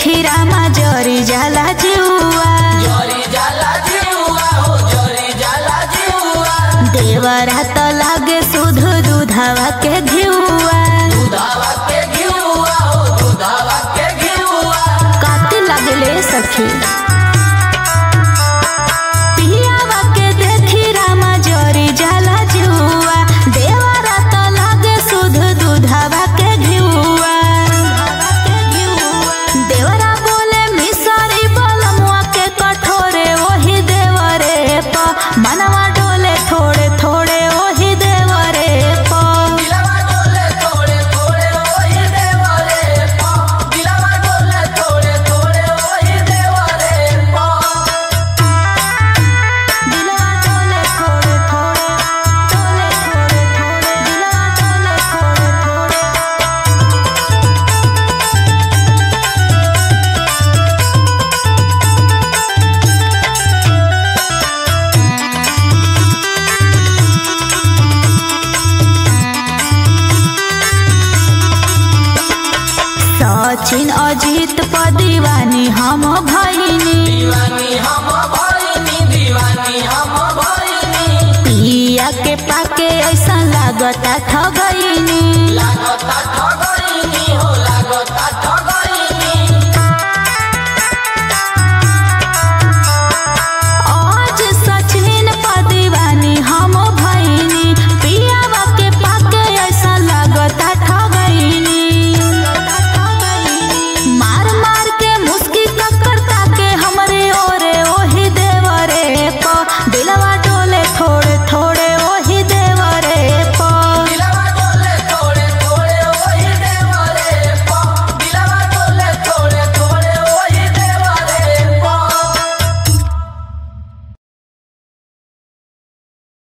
देखी रामा जरी जाला जुआ जरी जाला जीवा हो जरी जाला जीवा देवरा त लागे सुध दूधावा के घिउआ दुधावा के घिउआ हो दुधावा के घिउआ काती लागले सखी पियावा के देखी रामा जरी जाला जुआ देवरा त लागे सुध दूधावा के घिउआ देवरा बोले मिसरी बलमुआ के कठोरे ओही देवरे प मनवा डोले थोड़े थोड़े ओही देवरे प दिलवा डोले थोड़े थोड़े ओही देवरे पा दिलवा डोले थोड़े थोड़े ओही देवरे पा दिलवा डोले थोड़े थोड़े डोले थोड़े थोड़े दिलवा डोले थोड़े थोड़े सचिन अजित प दीवानी हम भैनी दीवानी हम भइनी दीवानी हम भइनी पिया के पाके ऐसा लागता ठगैनी लागता ठगइनी हो